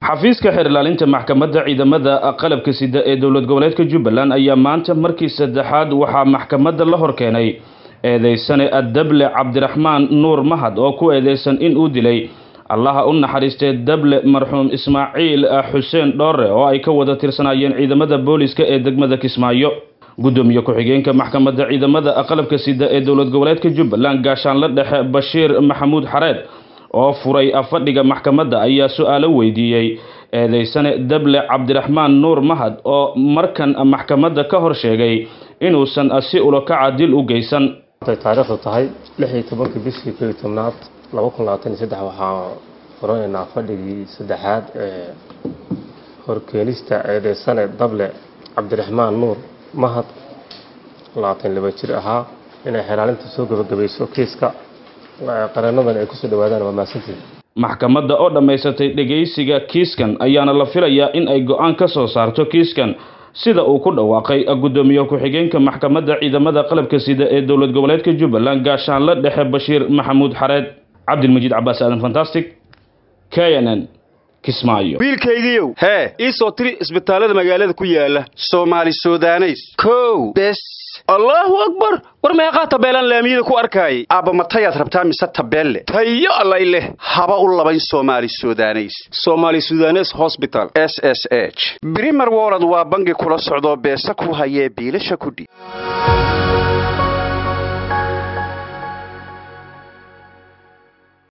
xafiiska xeer ilaalinta maxkamadda ciidamada qalabka sida ee dowlad goboleedka jubbaland ayaa maanta markii saddexaad waxaa maxkamadda la hor keenay eedeysane adable cabdiraxmaan nuur mahad oo ku eedeysan in uu dilay allaha u naxariistee dable marxuum ismaaciil xuseen dhoore oo ay ka wada tirsanaayeen ciidamada booliska ee degmada kismaayo gudoomiye ku-xigeenka maxkamadda ciidamada qalabka sida ee dowlad goboleedka jubbaland gaashaanle dhexe bashiir maxamuud xareed oo furay fadhiga maxkamadda ayaa su-aalo weydiiyey eedeysane dable cabdiraxmaan nuur mahad oo markan maxkamadda ka hor sheegay inuusan si ulokaca dil u geysan taariikhdu tahay lix iyo tobankii bishii kow iyo tobnaad laba kun labaatan iyo saddex waxaa furanaynaa fadhigii saddexaad ee horkeenista eedeysane dable cabdiraxmaan nuur mahad labaatan laba jir ahaa inay xelaalinta soo gabagabayso kiiska qareenadan ay kusoo dhawaadaan waa mahadsantihin maxkamadda oo dhammaysatay dhegaysiga kiiskan ayaana la filayaa in ay go-aan ka soo saarto kiiskan sida uu ku dhawaaqay gudoomiye ku-xigeenka maxkamadda ciidamada qalabka sida ee dowlad goboleedka jubbaland gaashaanle dhexe bashiir maxamuud xareed cabdilmajiid cabaas aadan fantastic k n n kismaayo wiilkaygiiow hee ii soo tiri isbitaallada magaalada ku yaala soomaali sudaneys kow bes allaahu akbar war meeqaa tabeelaan laamiyada ku arkaayay aabba matayaad rabtaa mise tabeelle tayo allay leh haba u labayn soomaali sudaneys somaali sudanes hosbital s s h brimer wolod waa bangi kula socdoo beesa ku hayee biilasha kudhi